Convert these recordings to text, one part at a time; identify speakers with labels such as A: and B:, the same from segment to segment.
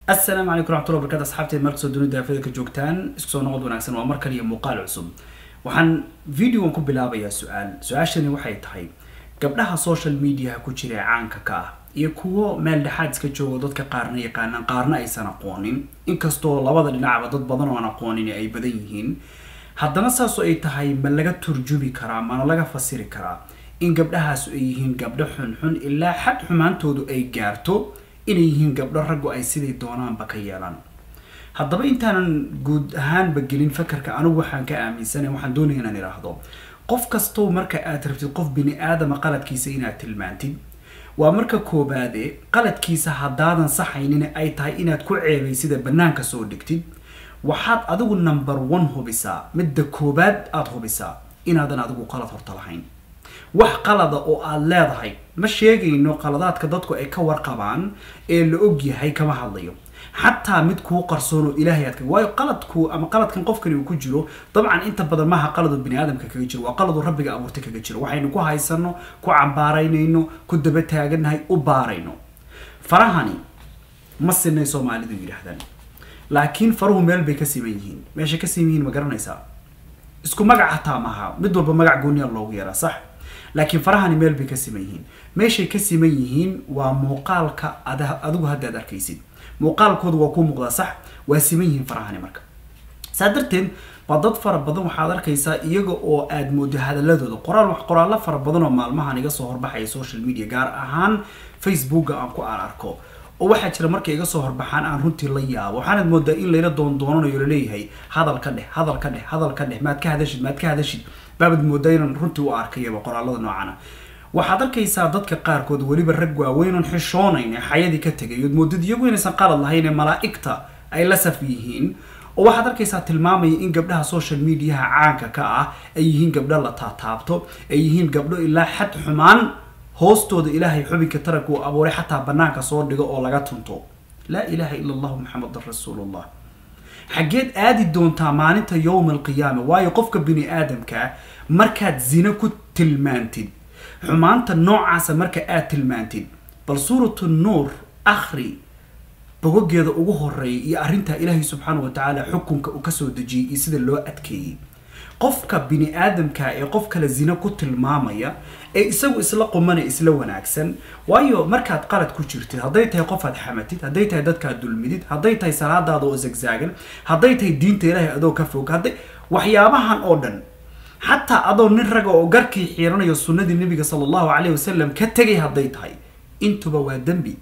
A: asalaamu calaykum raxmatullahi barkatu asxaabteed markastoo dunida aafada ka joogtaan isku soo noqod wanaagsan waa mar kale iyo muuqaal cusub waxaan videogan ku bilaabayaa su-aal su-aashani waxay tahay gabdhaha social mediaha ku jira ee caanka ka ah iyo kuwo meel dhexaad iska joogo dadka qaarna yaqaanaan qaarna aysan aqoonin inkastoo labada dhinacba dad badan oo aan aqoonin ay badan yihiin haddana saasoo ay tahay ma laga turjubi karaa mana laga fasiri karaa in gabdhahaas ay yihiin gabdho xunxun ilaa xad xumaantoodu ay gaarto inay yihiin gabdho raggu ay siday doonaanba ka yeelaan haddaba intaanan guud ahaanba gelin fakarka anigu waxaan ka aaminsanay waxaan doonaya inaan idhaahdo qof kastow marka aad rabtid qof bini aadama qaladkiisa inaad tilmaantid waa marka koobaade qaladkiisa haddaadan saxaynin ay tahay inaad ku ceebay sida banaanka soo dhigtid waxaad adigu number one hubisaa midda koobaad aada hubisaa inaadan adigu qalad horta lahayn wax qalada oo aada leedahay ma sheegayno qaladaadka dadku ay ka warqabaan ee la og yahay kama hadlayo xataa mid kuu qarsoon oo ilaahay aad ka waayo qaladku ama qaladkan qofkani uu ku jiro dabcan inta badan maaha qaladu bini aadamka kaga jiro waa qaladu rabbiga abuurtay kaga jiro waxaynu ku haysano ku cambaaraynayno ku daba taagannahay u baarayno farahani ma sinay soomaalidu yidhaahdaan laakiin faruhu meel bay ka siman yihiin meeshay ka siman yihiin ma garanaysaa isku magac hataa maaha mid walba magac gooniya loogu yaraa sax laakiin farahani meel bay ka siman yihiin meeshay ka siman yihiin waa muuqaalka adigu haddaad arkaysid muuqaalkoodu waa ku muuqdaa sax waa siman yihiin farahani marka saa darteed baa dad fara badan waxaad arkaysaa iyaga oo aad moodo hadaladooda qoraal qoraallo fara badan oo maalmahan iga soo horbaxaya social media gaar ahaan facebooka aan ku aan arko oo waxaa jira markay iga soo horbaxaan aan runtii la yaabo waxaanad moodaa in layla doondoonanayo laleeyahay hadal ka dheh hadal ka dheh hadal ka dheh maad ka hadashid maad ka hadashid baabad moodaa inaan runtii u arkayaba qoraalada noocana waxaad arkaysaa dadka qaarkood weliba rag waaweynon xishoonayn ee xayadii ka tegay ood moodad iyagu inaysan qalad lahayn ee malaa'igta ay la saf yihiin oo waxaad arkaysaa tilmaamaya in gabdhaha social mediaha caanka ka ah ay yihiin gabdho la taataabto ay yihiin gabdho ilaa xad xumaan hoostooda ilaahay xubinka taranka uu abuuray xataa banaanka soo dhigo oo laga tunto laa ilaaha ila allahu maxamedan rasuulullah xaggeed aadi doontaa maalinta yowma alqiyaama waayo qofka bini aadamka markaad zino ku tilmaantid xumaanta noocaasa marka aad tilmaantid bal suuratu nuur akhri bogogeeda ugu horeeya iyo arrintaa ilaahay subxaana wa tacaala xukunka uu kasoo dejiyey iyo sida loo adkeeyey qofka bini aadamka ee qof kale zino ku tilmaamaya ee isagu isla qumana isla wanaagsan waayo markaad qalad ku jirtid hadday tahay qofaad xamatid hadday tahay dadkaad dulmidid hadday tahay salaadaada oo zagzaagan hadday tahay diinta ilaahay adoo ka fog hadday waxyaabahan oo dhan xataa adoo nin raga oo garkii xiiranayo sunnadii nabiga sala allahu calayh wasalam ka tegay hadday tahay intuba waa dembi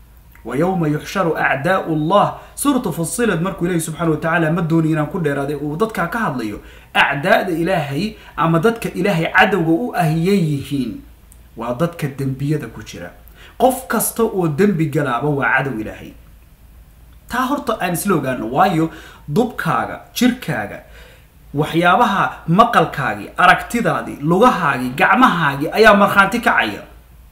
A: wa yowma yuxsharu acdaau llah suuratu fusilad markuu ilaahi subxaana wa tacaala ma dooni inaan ku dheeraaday uu dadkaa ka hadlayo acdaada ilaahay ama dadka ilaahay cadowga u ahiyay yihiin waa dadka dembiyada ku jira qof kasta oo dembi galaaba waa cadow ilaahay taa horta aan isla ogaano waayo dubkaaga jirkaaga waxyaabaha maqalkaagii aragtidaadii lugahaagii gacmahaagii ayaa markhaanti kacaya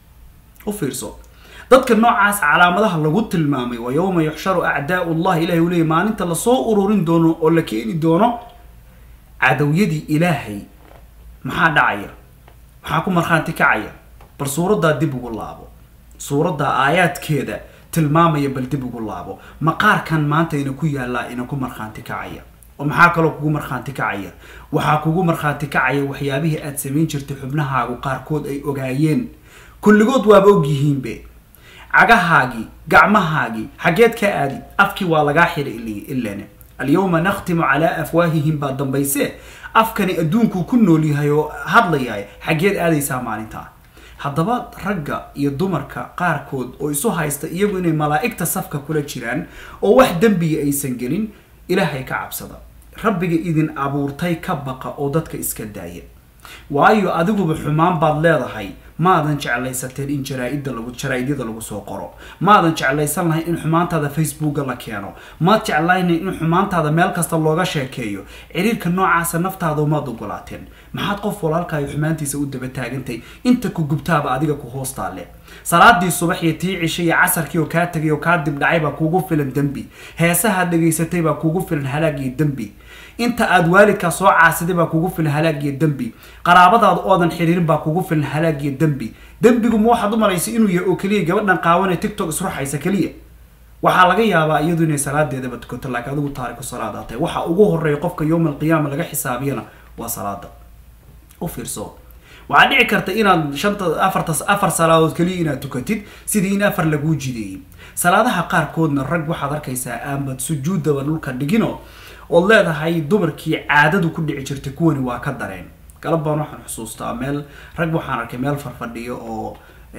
A: u fiirso dadka noocaas calaamadaha lagu tilmaamay wa yowma yuxsharu acdaau llah ilahay uu leeyay maalinta lasoo ururin doono oo la keeni doono cadowyadii ilaahay maxaa dhacaya maxaa ku markhaanti kacaya bal suuraddaa dib ugu laabo suuraddaa aayaadkeeda tilmaamaya bal dib ugu laabo maqaarkan maanta ina ku yaallaa ina ku markhaanti kacaya oo maxaa kaloo kugu markhaanti kacaya waxaa kugu markhaanti kacaya waxyaabihii aad samayn jirtay xubnahaagu qaarkood ay ogaayeen kulligood waaba og yihiinbe cagahaagii gacmahaagii xaggeed ka aadi afkii waa lagaa xira ilane alyawma nakhtimu calaa afwaahihim baa dambayse afkani adduunkuu ku nool yahay oo hadlayahay xaggeed aadaysaa maalintaa haddaba ragga iyo dumarka qaarkood oo isu haysta iyagu inay malaa'igta safka kula jiraan oo wax dembiga aysan gelin ilaahay ka cabsada rabbiga idin abuurtay ka baqa oo dadka iska daaya waayo adiguba xumaan baad leedahay maadan jeclaysateen in jaraa-ida lagu jaraa-idyada lagu soo qoro maadan jeclaysan lahayn in xumaantaada facebooka la keeno maad jeclaynayn in xumaantaada meel kasta looga sheekeeyo ciriirka noocaasa naftaada maad ogolaateen maxaad qof walaalkaayo xumaantiisa u daba taagantay inta ku gubtaaba adiga ku hoostaale salaadii subax iyo tii cishay iyo casarkii oo kaa tegay oo kaa dibdhacay baa kuugu filan dembi heesahaad dhegaysatay baa kuugu filan halaag iyo dembi inta aad waalidkaa soo caasiday baa kugu filan halaag iyo dembi qaraabadaada oodan xiriirin baa kugu filan halaag iyo dembi dembigu ma waxaad u malaysay inuu yahay oo keliya gabadhan qaawanee tiktok isruxaysa keliya waxaa laga yaabaa iyadu inay salaadeedaba tukato laakiin adigu taariku salaada tahay waxa ugu horeeya qofka yowm alqiyaama laga xisaabiyana waa salaada u fiirso waxaa dhici karta inaad shanta afarta afar salaadood keliya inaad tukatid sidii in afar laguu jideeyey salaadaha qaarkoodna rag waxaad arkaysaa aanbad sujuudaba dhulka dhigino ood leedahay dumarkii caadadu ku dhici jirtay kuwani waa ka dareen galab baan waxaan xusuustaa meel rag waxaan arkay meel farfadhiyo oo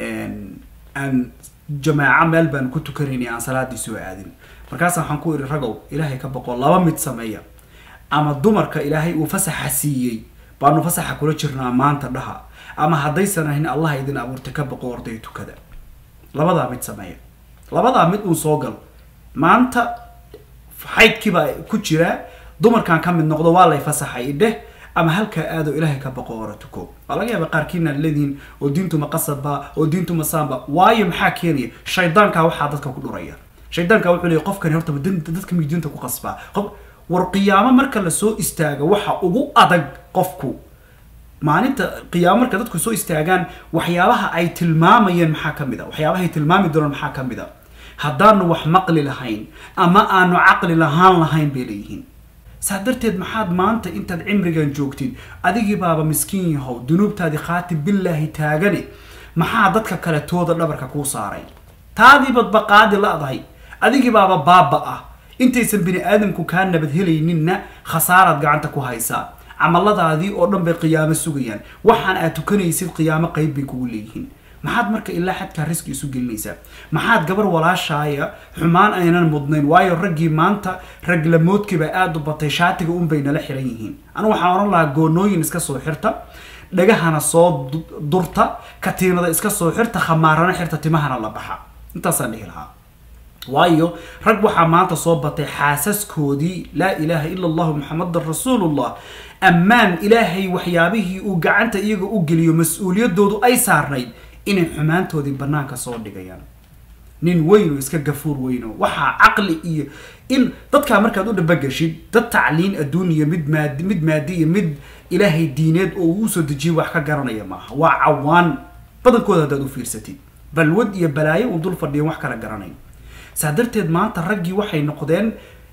A: aan jamaaco meel baan ku tukanayna aan salaadii soo aadin markaasa waxaan ku iri ragow ilaahay ka boqo laba mid sameeya ama dumarka ilaahay uu fasaxa siiyey baanu fasaxa kula jirnaa maanta dhaha ama haddaysan ahayn allah idin abuurtay ka boqo orday tukada labadaa mid sameeya labadaa mid uun soo gal maanta xaydkiibaa ku jira dumarkan ka mid noqdo waa lay fasaxay idheh ama halkaa aado ilaahay ka boqo ora tuko waa laga yaaba qaarkiina ad leedihiin oo diintuma qasabba oo diintuma saamba waayo maxaa keenaya shaydaankaa waxaa dadka ku dhuraya shaydaanka wuxuu leeyahy qofkani horta dadka miy diinta ku qasbaa qof war qiyaamo marka lasoo istaaga waxa ugu adag qofku maalinta qiyaamo marka dadku soo istaagaan waxyaabaha ay tilmaamayeen maxaa ka mid a waxyaabaha ay tilmaami doonaan maxaa ka mid a haddaanu wax maqli lahayn ama aanu caqli lahaan lahayn bay leeyihiin saa darteed maxaad maanta intaad cimrigan joogtid adigii baaba miskiin yahow dunuubtaadii khaatib billaahi taagane maxaa dadka kale tooda dhabarka kuu saaray taadiibad baqaadi la-dahay adigii baaba baaba ah intaysan bini aadamku kaa nabad helayninna khasaaraad gacanta ku haysaa camaladaadii oo dhan bay qiyaamo sugayaan waxaan aad tukanaysid qiyaamo qeyb bay kugu leeyihiin maxaad marka ilaa xadkaa riski isu gelinaysaa maxaad gabar walaashaaya xumaan aynan mudnayn waayo raggii maanta raglamoodkiibaa aada u batay shaatiga unbay nala xiran yihiin anigu waxaan ohan lahaa goonooyin iska soo xirta dhagahana soo durta katiinada iska soo xirta khamaarana xirta timahana la baxa intaasaan dhihi lahaa waayo rag waxaa maanta soo batay xaasaskoodii laa ilaaha ila allahu muxamadan rasuulullah ammaan ilaahay waxyaabihii uu gacanta iyaga u geliyo mas-uuliyadoodu ay saarnayd inay xumaantoodii banaanka soo dhigayaan nin weyn oo iska gafuur weyno waxaa caqli iyo in dadkaa markaad u dhabagashid dad tacliin adduuniya mid maadi mid maadi iyo mid ilaahay diineed oo uu usoo dejiyay wax ka garanaya maaha waa cawaan badankooda haddaad u fiirsatid balwad iyo balaayo uu dul fadhiyan wax kala garanayn saa darteed maanta raggii waxay noqdeen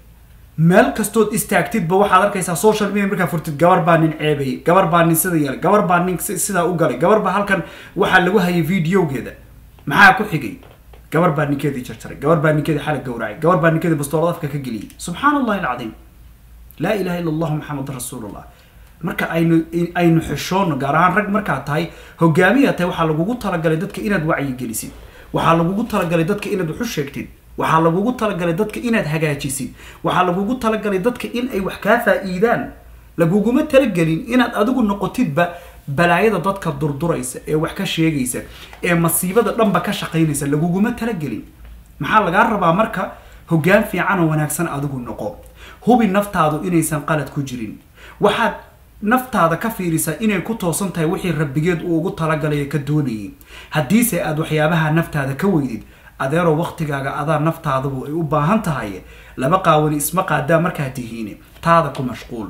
A: meel kastood istaagtidba waxaad arkaysaa social media markaa furtid gabar baa nin ceebayay gabar baa nin sida yeelay gabar baa nin sidaa u galay gabar baa halkan waxaa lagu hayay videogeeda maxaa ku xigay gabar baa ninkeedii jarjaray gabar baa ninkeedii xalag gowracay gabar baa ninkeedii bastoolad afka ka geliyay subxaan allahi alcadiim laa ilaha illa allahu maxamed rasuulullah marka aynu aynu xishoono gaar ahaan rag markaad tahay hogaamiya tahay waxaa lagugu talagalay dadka inaad wacyi gelisid waxaa lagugu talagalay dadka inaad waxu sheegtid waxaa lagugu talagalay dadka inaad hagaajisid waxaa lagugu talagalay dadka in ay wax kaa faa-iidaan laguguma talagelin inaad adigu noqotidba balaayada dadka durduraysa ee wax ka sheegaysa ee masiibada dhanba ka shaqaynaysa laguguma talagelin maxaa lagaa rabaa marka hogaan fiican oo wanaagsan adigu noqo hubi naftaadu inaysan qalad ku jirin waxaad naftaada ka fiirisaa inay ku toosan tahay wixii rabbigeed uu ugu talagalay ka doonayay haddiise aad waxyaabaha naftaada ka weydid adeeroo waktigaaga adaa naftaadabu ay u baahan tahay laba qaawani isma qaadaa markaa tihiine taada ku mashquul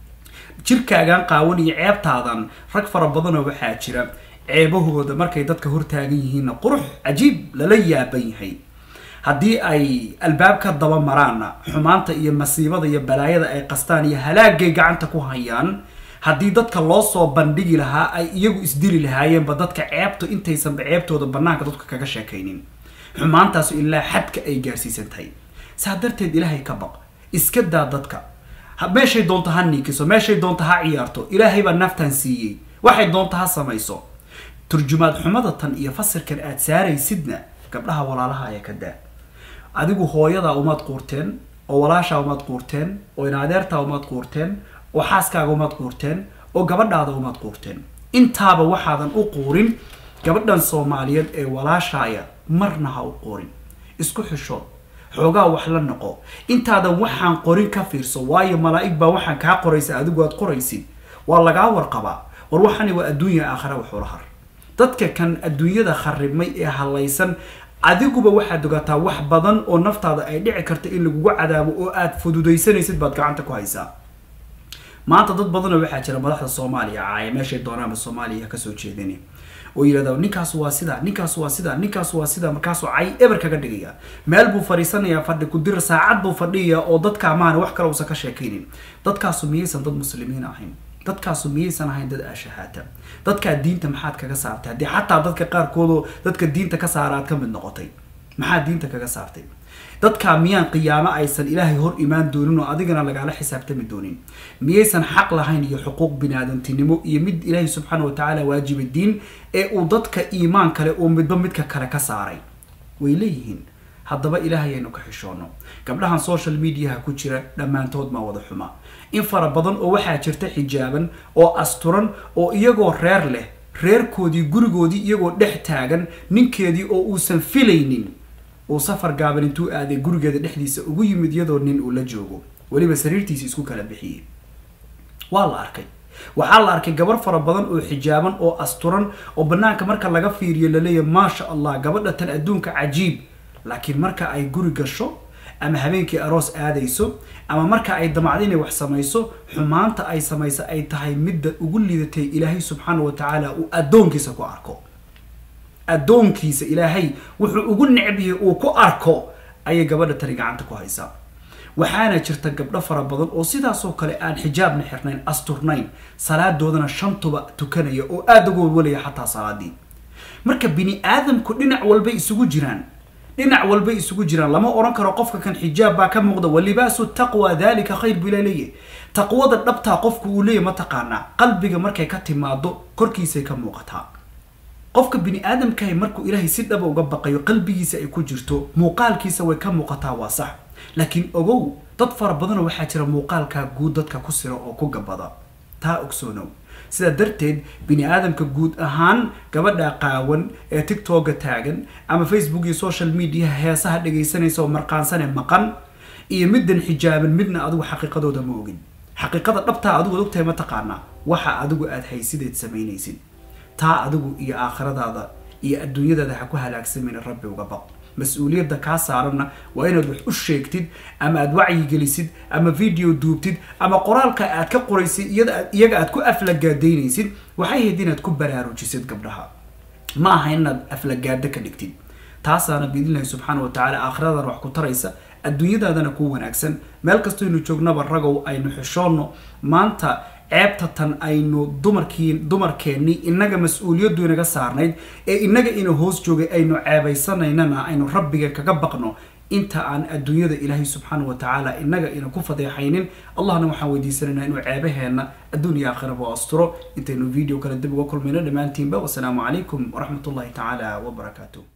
A: jirkaagan qaawan iyo ceebtaadan rag fara badanoo waxaa jira ceebahooda markay dadka hortaagan yihiinna qurux cajiib lala yaaban yahay haddii ay albaab ka daba maraanna xumaanta iyo masiibada iyo balaayada ay qastaan iyo halaagay gacanta ku hayaan haddii dadka loo soo bandhigi lahaa ay iyagu isdili lahaayeenba dadka ceebtu intaysanba ceebtooda banaanka dadka kaga sheekaynin xumaantaasu ilaa xadka ay gaarsiisan tahay saa darteed ilaahay ka baq iska daa dadka meeshay doonto ha niikiso meeshay doonto ha ciyaarto ilaahay baa naftan siiyey waxay doonto ha samayso turjumaad xumada tan iyo fasirkan aad saaraysidna gabdhaha walaalaha ayaa ka daa adigu hooyadaa umaad quurteen oo walaashaa umaad quurteen oo inadeertaa umaad quurteen oo xaaskaaga umaad quurteen oo gabadhaada umaad quurteen intaaba waxaadan u quurin gabadhan soomaaliyeed ee walaashaaya marna ha u quurin isku xisho xoogaa wax la noqo intaadan waxaan qorin ka fiirso waayo malaa'ig baa waxaan kaa qoraysa adigu aad qoraysid waa lagaa warqabaa war waxani waa adduunya aakhira waxula har dadka kan adduunyada kharibmay ee halaysan adiguba waxaad ogataa wax badan oo naftaada ay dhici karta in lagugu cadaabo oo aad fududaysanaysid baad gacanta ku haysaa maanta dad badanoo waxaa jira madaxda soomaaliya caaya meeshay doonaanba soomaaliya kasoo jeedani oo yidhahda ninkaas waa sida ninkaas waa sida ninkaas waa sida markaasuu cay eber kaga dhigaya meel buu fadhiisanayaa fadhi kudir saacad buu fadhiya oo dadka maana wax kale uusan ka sheekaynin dadkaasu miyaysan dad muslimiin ahayn dadkaasu miyaysan ahayn dad ashahaata dadkaa diinta maxaad kaga saartay haddii xataa dadka qaarkoodoo dadka diinta ka saara aad ka mid noqotay maxaad diinta kaga saartay dadkaa miyaan qiyaamo aysan ilaahay hor imaan doonin oo adigana lagaala xisaabtami doonin miyaysan xaq lahayn iyo xuquuq biniaadantinimo iyo mid ilaahay subxaana watacaala waajiba diin ee uu dadka iimaan kale uu midba midka kale ka saaray way leeyihiin haddaba ilaahay aynu ka xishoono gabdhahan social mediaha ku jira dhammaantood ma wada xuma in fara badan oo waxaa jirta xijaaban oo asturan oo iyagoo reer leh reerkoodii gurigoodii iyagoo dhex taagan ninkeedii oo uusan filaynin uu safar gaaban intuu aaday gurigeeda dhexdiisa ugu yimid iyadoo nin uu la joogo weliba sariirtiisi isku kala bixiyey waa la arkay waxaa la arkay gabar fara badan oo xijaaban oo asturan oo banaanka marka laga fiiriyo laleeyahy maasha allah gabadha tan adduunka cajiib laakiin marka ay guri gasho ama habeenkii aroos aadayso ama marka ay damacdo inay wax samayso xumaanta ay samayso ay tahay midda ugu liidatay ilaahay subxaana wa tacaala uu addoonkiisa ku arko addoonkiisa ilaahay wuxuu ugu necbiyey uu ku arko ayay gabadha tani gacanta ku haysaa waxaana jirta gabdho fara badan oo sidaasoo kale aan xijaabna xirnayn asturnayn salaadoodana shantuba tukanaya oo aada uga walwalaya xataa salaadii marka bini aadamku dhinac walbay isugu jiraan dhinac walbay isugu jiraan lama oran karo qofka kan xijaab baa ka muuqda walibaasu taqwa dalika khayr buu ilaa leeyahy taqwada dhabtaa qofku uu leeyahy mataqaanaa qalbiga markay ka timaado korkiisay ka muuqataa qofka bini aadamkahay markuu ilaahay si dhaba uga baqayo qalbigiisa ay ku jirto muuqaalkiisa way ka muuqataa waa sax laakiin ogow dad fara badanoo waxaa jira muuqaalkaa guud dadka ku sira oo ku gabada taa ogsoonow sidaa darteed bini aadamka guud ahaan gabadha qaawan ee tictoga taagan ama facebook iyo social mediaha heesaha dhegaysanaysa oo marqaansane maqan iyo middan xijaaban midna adigu xaqiiqadooda ma ogin xaqiiqada dhabtaa adigu ad ogtahay mataqaanaa waxa adigu aada haysideed samaynaysid taa adigu iyo aakhiradaada iyo adduunyadaada ha ku halaagsamayna rabbi uga baq mas-uuliyadda kaa saaranna waa inaad wax u sheegtid ama aad wacyigelisid ama video duubtid ama qoraalka aad ka qoraysid iyaga aad ku aflagaadaynaysid waxay hayd inaad ku baraarujisid gabdhaha ma aha inaad aflagaado ka dhigtid taasaana biidnillahi subxaana wa tacaala aakhiradaana wax ku taraysa adduunyadaadana ku wanaagsan meel kastaynu joognaba ragow aynu xishoonno maanta ceebta tan aynu dumarkii dumarkeennii inaga mas-uuliyaddu inaga saarnayd ee inaga ina hoos joogay aynu ceebaysanaynana aynu rabbiga kaga baqno inta aan adduunyada ilaahay subxaana wa tacaala inaga ina ku fadeexaynin allahna waxaan weydiisanaynaa inuu ceebaheenna adduun iyo aakhiraba asturo intaynu video kale dib uga kulmayno dhammaantiinba wasalaamu calaykum waraxmat ullahi tacaala wabarakaatu